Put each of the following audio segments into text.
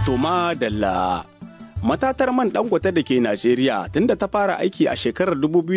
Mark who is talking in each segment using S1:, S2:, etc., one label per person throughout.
S1: Toma Dalla. Matatar man dangote da ke Najeriya tunda ta fara aiki a shekarar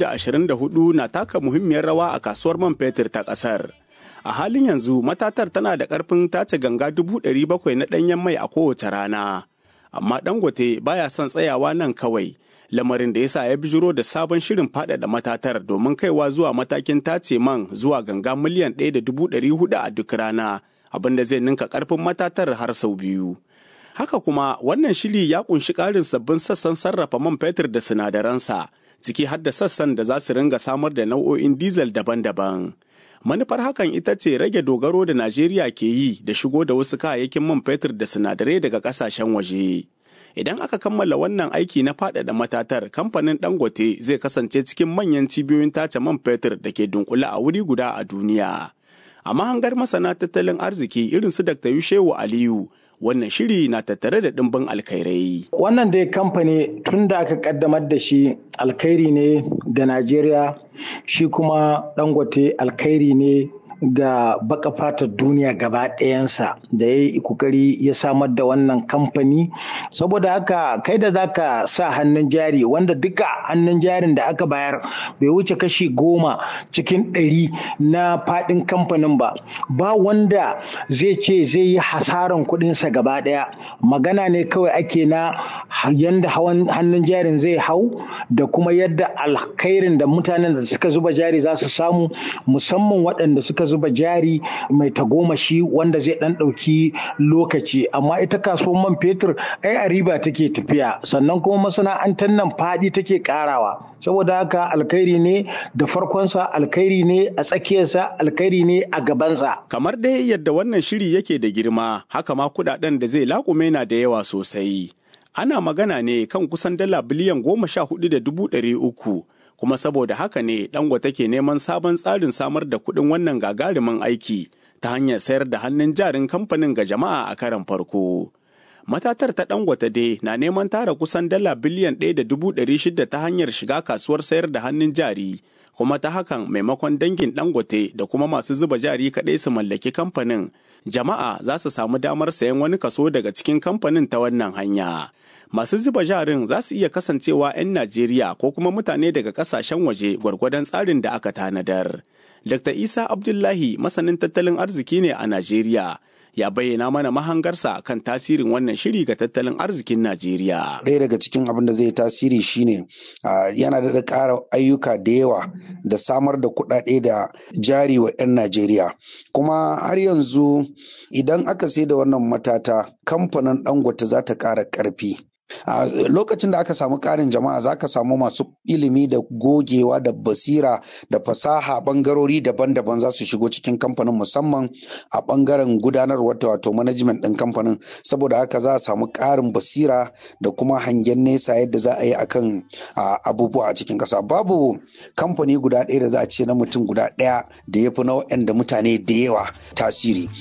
S1: 2024 na taka muhimmiyar rawa a kasuwar man fetur ta ƙasar. A halin yanzu matatar tana da ƙarfin tace ganga 700,000 na ɗanyen mai a kowace rana. Amma dangote baya son tsayawa nan kawai. Lamarin da ya sa ya bijiro da sabon shirin faɗaɗa matatar domin kaiwa zuwa matakin tace man zuwa ganga miliyan 1.400 a duk rana, abin da zai ninka ƙarfin matatar har sau biyu. Haka kuma wannan shiri ya kunshi ƙarin sabbin sassan sarrafa man fetur da sinadaransa, ciki har da sassan da za su ringa samar da nau'o'in diesel daban-daban. Manufar hakan ita ce rage dogaro da Najeriya ke yi da shigo da wasu kayayyakin man fetur da sinadarai daga ƙasashen waje. Idan aka kammala wannan aiki na faɗaɗa matatar, kamfanin Dangote zai kasance cikin manyan cibiyoyin tace man fetur da ke dunkule a wuri guda a duniya. A mahangar masana tattalin arziki irin su Dr. Yushewu Aliyu, wannan shiri na tattare da ɗimbin alkhairai.
S2: Wannan dai kamfani tun da aka kaddamar da shi alkhairi ne ga Najeriya, shi kuma Dangote alkhairi ne ga baka fatar duniya gaba ɗayansa da ya yi kokari ya samar da wannan kamfani saboda haka kai da zaka sa hannun jari wanda duka hannun jarin da aka bayar bai wuce kashi goma cikin ɗari na faɗin kamfanin ba ba wanda zai ce zai yi hasaran kuɗinsa gaba ɗaya magana ne kawai ake na yadda hannun jarin zai hau da kuma yadda alkhairin da mutanen da suka zuba jari za su samu musamman waɗanda suka zuba jari mai tagomashi wanda zai dan ɗauki lokaci amma ita kasuwar man fetur ai a riba take tafiya sannan kuma masana'antar nan faɗi take ƙarawa saboda haka alkhairi ne da farkonsa alkhairi ne a tsakiyarsa alkhairi ne a gabansa
S1: kamar dai yadda wannan shiri yake da girma haka ma kuɗaɗen da zai laƙume na da yawa sosai ana magana ne kan kusan dala biliyan goma sha hudu da dubu ɗari uku kuma saboda haka ne dangote ke neman sabon tsarin samar da kuɗin wannan gagarumin aiki ta hanyar sayar da hannun jarin kamfanin ga jama'a a karan farko. Matatar ta dangote dai na neman tara kusan dala biliyan ɗaya da dubu ɗari shida ta hanyar shiga kasuwar sayar da hannun jari, kuma ta hakan maimakon dangin dangote da kuma masu zuba jari kaɗai su mallaki kamfanin, jama'a za su samu damar sayan wani kaso daga cikin kamfanin ta wannan hanya. masu zuba jarin za su iya kasancewa 'yan Najeriya ko kuma mutane daga kasashen waje gwargwadon tsarin da aka tanadar. Dr. Isa Abdullahi masanin tattalin arziki ne a Najeriya. Ya bayyana mana mahangarsa kan tasirin wannan shiri ga tattalin arzikin Najeriya.
S3: Ɗaya daga cikin abin da zai tasiri shine yana da ƙara ayyuka da yawa da samar da kuɗaɗe da jari wa 'yan Najeriya. Kuma har yanzu idan aka sai da wannan matata kamfanin Dangote za ta ƙara ƙarfi. a uh, lokacin da aka samu karin jama'a za ka samu masu ilimi da gogewa da basira da fasaha bangarori daban-daban za su shigo cikin kamfanin musamman a bangaren gudanarwar wato management ɗin kamfanin saboda haka za a samu karin basira da kuma hangen nesa yadda za a yi akan uh, abubuwa a cikin ƙasa babu kamfani guda ɗaya da za a ce na mutum guda ɗaya da ya fi na da mutane da yawa tasiri.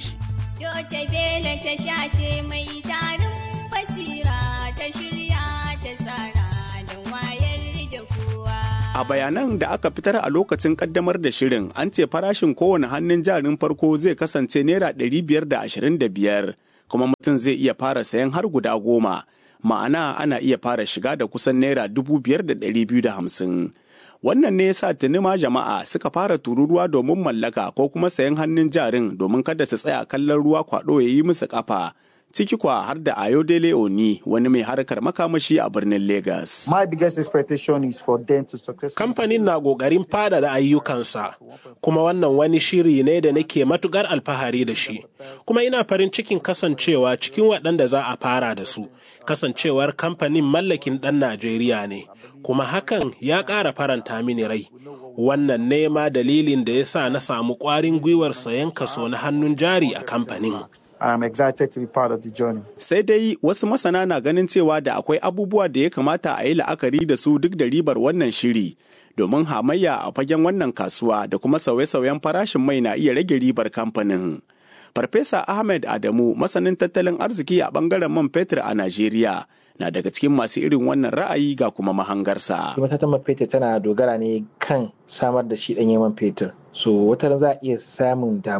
S1: A bayanan da aka fitar a lokacin kaddamar da shirin an ce farashin kowane hannun jarin farko zai kasance naira ɗari biyar da ashirin da biyar kuma mutum zai iya fara sayan har guda goma ma'ana ana iya fara shiga da kusan naira dubu biyar da ɗari biyu da hamsin. Wannan ne yasa tuni ma jama'a suka fara tururuwa domin mallaka ko kuma sayan hannun jarin domin kada su tsaya kallon ruwa kwaɗo ya yi musu ƙafa. ciki kwa har da Ayodele Oni wani mai harkar makamashi a birnin Lagos.
S4: My biggest expectation is for them to successfully.
S5: Kamfanin na ƙoƙarin faɗaɗa ayyukansa, kuma wannan wani shiri ne da nake matukar alfahari da shi. Kuma ina farin cikin kasancewa cikin waɗanda za a fara da su, kasancewar kamfanin mallakin ɗan Najeriya ne, kuma hakan ya ƙara faranta mini rai. Wannan nema dalilin da ya sa na samu ƙwarin gwiwar sayan kaso na hannun jari a kamfanin.
S4: I'm excited to be part of the journey.
S1: Sai dai wasu masana na ganin cewa da akwai abubuwa da ya kamata a yi la'akari da su duk da ribar wannan shiri. Domin hamayya a fagen wannan kasuwa da kuma sauye-sauyen farashin mai na iya rage ribar kamfanin. Farfesa Ahmed Adamu masanin tattalin arziki a bangaren man fetur a Najeriya na daga cikin masu irin wannan ra'ayi ga kuma mahangarsa.
S6: Matatan man fetur tana dogara ne kan samar da shi ɗanyen man fetur. So wata za a iya samun damuwa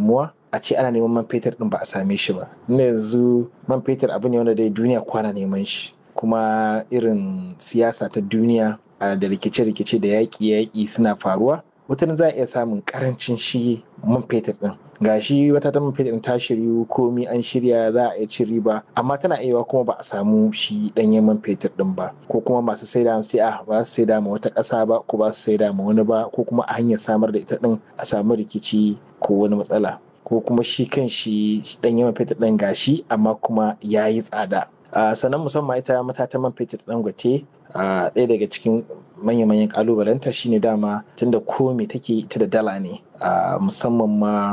S6: a ce ana neman man fetur din ba a same shi ba na yanzu man fetur abu ne wanda dai duniya kwana neman shi kuma irin siyasa ta duniya da rikice-rikice da yaƙi-yaƙi suna faruwa wata za a iya samun karancin shi man fetur din ga shi wata ta man fetur ta shiryu komi an shirya za a iya cin riba amma tana iya kuma ba a samu shi ɗanyen man fetur din ba ko kuma masu saida sai a ba su saida ma wata ƙasa ba ko ba su saida ma wani ba ko kuma a hanyar samar da ita din a samu rikici ko wani matsala ko kuma shi kan shi ɗanyen man fetur din gashi amma kuma ya yi tsada sannan musamman ita matatan man fetur dangote ɗaya daga cikin manya-manyan kalubalenta shine dama tunda komi take ita da dala ne musamman ma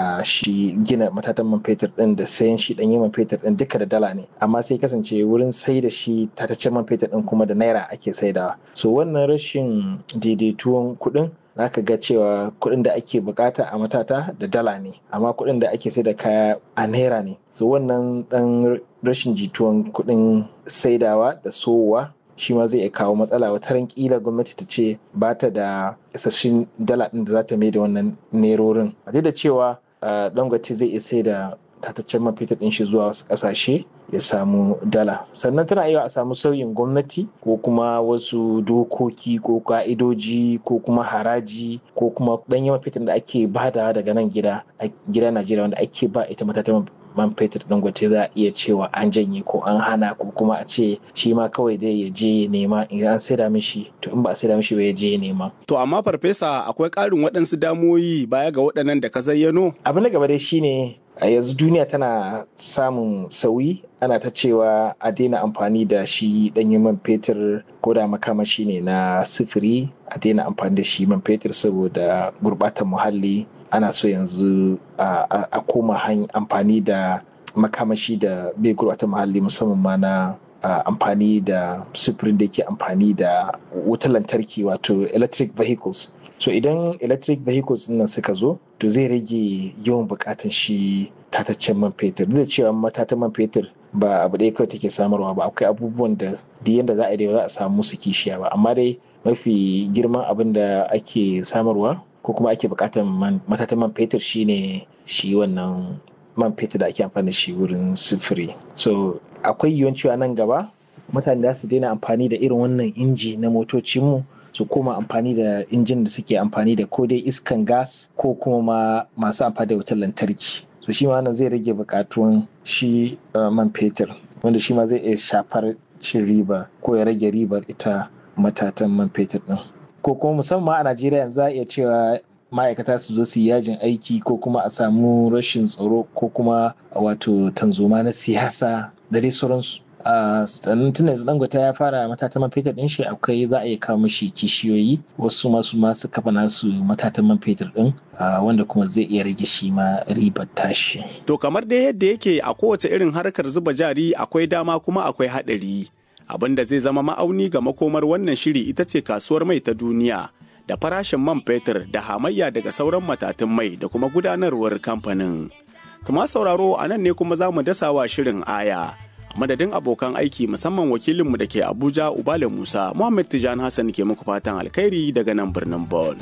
S6: shi gina matatan man fetur din da sayan shi ɗanyen man fetur din duka da dala ne amma sai kasance wurin sai da shi tataccen man fetur din kuma da naira ake saidawa so wannan rashin daidaituwan kuɗin zaka ga cewa kuɗin da ake bukata a matata da dala ne amma kuɗin da ake sai da kaya a naira ne so wannan ɗan rashin jituwan kuɗin saidawa da sowa shi ma zai iya kawo matsala wata ran kila gwamnati ta ce ba ta da isasshen dala ɗin da za ta mai da wannan nerorin a da cewa dangote zai iya sai da tataccen man fetur ɗin shi zuwa wasu ƙasashe ya samu dala sannan tana iya a samu sauyin gwamnati ko kuma wasu dokoki ko ka'idoji ko kuma haraji ko kuma ɗan yawan fetur da ake bada daga nan gida a gida najeriya wanda ake ba ita matatan man fetur dangote za a iya cewa an janye ko an hana ko kuma a ce shi ma kawai dai ya je ya nema in an saida mishi to in ba a saida mishi ba ya je ya nema.
S1: To amma farfesa akwai ƙarin waɗansu damoyi baya ga waɗannan da ka zayyano?
S6: Abu na gaba dai shine a yanzu duniya tana samun sauyi ana ta cewa a daina amfani da shi ɗanyen man fetur ko da makamashi ne na sifiri a daina amfani da shi man fetur saboda gurɓatar muhalli ana so yanzu a koma amfani da makamashi da bai gurɓata muhalli musamman ma na amfani da sufurin da ke amfani da wutar lantarki wato electric vehicles so idan electric vehicles nan suka zo to zai rage yawan bukatan shi tataccen man fetur duk da cewa matatan man fetur ba abu ɗaya kawai take samarwa ba akwai abubuwan da duk yanda za a yi za a samu su kishiya ba amma dai mafi girman abin da ake samarwa ko kuma ake bukatar matatan man fetur shine shi wannan man fetur da ake amfani da shi wurin sufuri so akwai yiwuwar cewa nan gaba mutane za su daina amfani da irin wannan inji na motocinmu su koma amfani da injin da suke amfani da ko dai iskan gas ko kuma ma masu amfani da wutar lantarki so shi ma wannan zai rage bukatuwan shi man fetur wanda shi ma zai iya shafar cin riba ko ya rage ribar ita matatan man fetur din ko kuma musamman a najeriya yanzu za a iya cewa ma'aikata su zo su yi yajin aiki ko kuma a samu rashin tsaro ko kuma wato tanzoma na siyasa da dai sauransu sannan tun yanzu dangote ya fara matatan man fetur din shi akwai za a iya kawo mashi kishiyoyi wasu masu masu kafa nasu matatan man fetur din wanda kuma zai iya rage shi ma ribar tashi.
S1: To kamar dai yadda yake a kowace irin harkar zuba jari akwai dama kuma akwai haɗari. Abin da zai zama ma'auni ga makomar wannan shiri ita ce kasuwar mai ta duniya da farashin man fetur da hamayya daga sauran matatun mai da kuma gudanarwar kamfanin. Tuma sauraro a nan ne kuma za mu dasa wa shirin aya. madadin abokan aiki musamman wakilinmu da ke abuja ubale musa muhammad tijan hassan ke muku fatan alkhairi daga nan birnin bon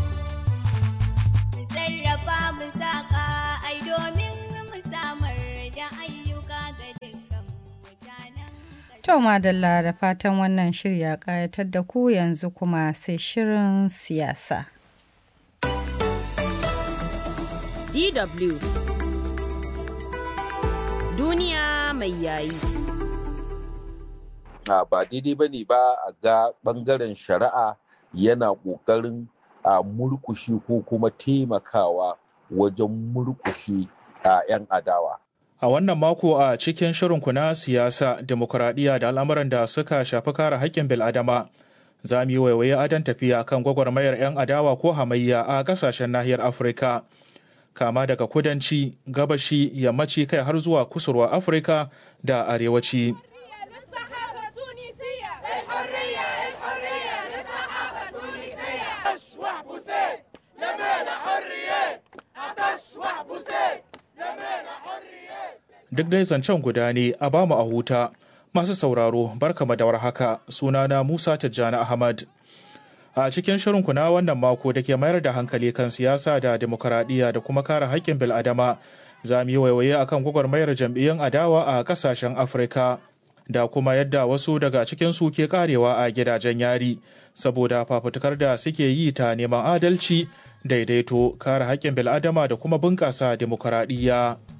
S7: To madalla da fatan wannan shirya ƙayatar da ku yanzu kuma sai shirin siyasa.
S8: DW Duniya mai yayi.
S9: A ba daidai ba ne ba a ga ɓangaren shari'a yana ƙoƙarin a murƙushe ko kuma taimakawa wajen murƙushe a 'yan adawa.
S10: A wannan mako a cikin shirinku na siyasa, demokuraɗiyya da al'amuran da suka shafi kare haƙƙin bil'adama, za mu yi waiwaye adon tafiya kan gwagwarmayar 'yan adawa ko hamayya a ƙasashen nahiyar Afirka. Kama daga kudanci, gabashi, yammaci kai har zuwa kusurwa Afirka da arewaci. duk dai zancen guda ne a bamu a huta masu sauraro barkama da haka sunana musa tijjani ahmad A cikin shirin na wannan mako da ke mayar da hankali kan siyasa da demokuraɗiyya da kuma kare haƙƙin bil'adama, za mu yi waiwaye akan gwagwarmayar jam'iyyun adawa a ƙasashen Afirka. Da kuma yadda wasu daga cikin su ke karewa a gidajen yari, saboda fafutukar da suke yi ta neman adalci, daidaito, kare haƙƙin bil'adama da kuma bunƙasa demokuraɗiyya.